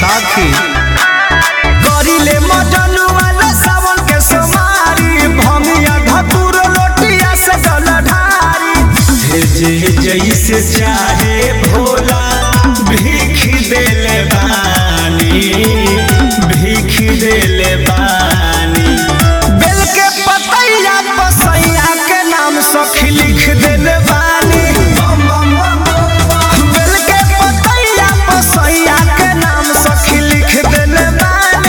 साखी करिले मजन वाला सावन के सोमारी भमिया धतुर लोटिया से जल ढारी जे जैसे चाहे भोला भीख देले बानी भीख देले बानी बेल के पतैया पसैया के नाम सखी लिख देले बानी बेल के पतैया पसैया के नाम सखी लिख देले बानी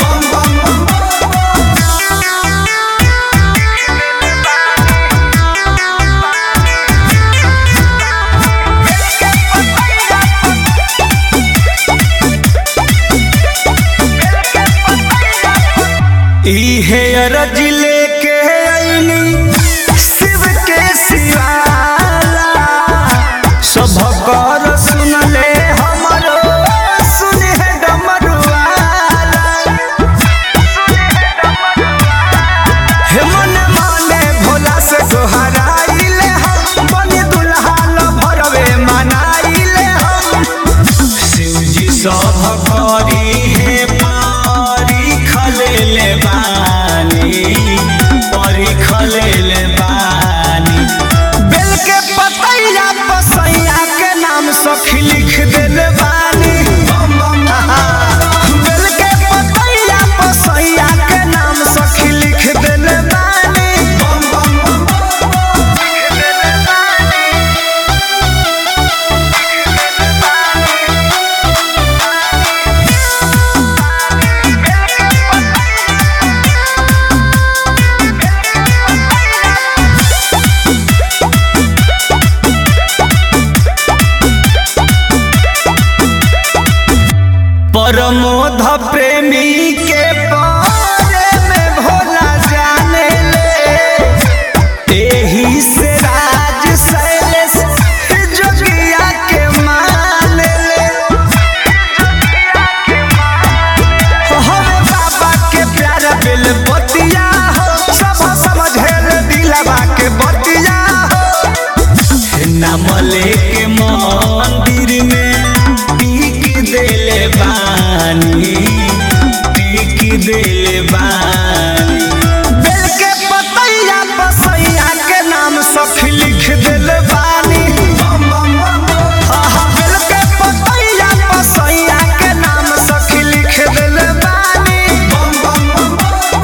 इहे अरज लेके अइनी शिव के शिवाला सब कर सुनले हमरो सुने डमरुआला हे मन माने भोला से गोहराइले हम बनी दुल्हा ल भरवे मनाइले हम शिवजी सब करी हे पारी खलेले बानी परी खलेले बानी बेल के पतैया पसैया के नाम सखी लिख देले बानी बेल के पतैया पसैया के नाम सखी लिख देले बानी लिख देले बानी परमोध प्रेमी के बारे में भोला जाने ले एही से राज शैलेश जोगिया के मान ले हमें बाबा के प्यारा बिल बतिया हो सब समझेल दिलवा के बतिया हो नाम लेके मंदिर में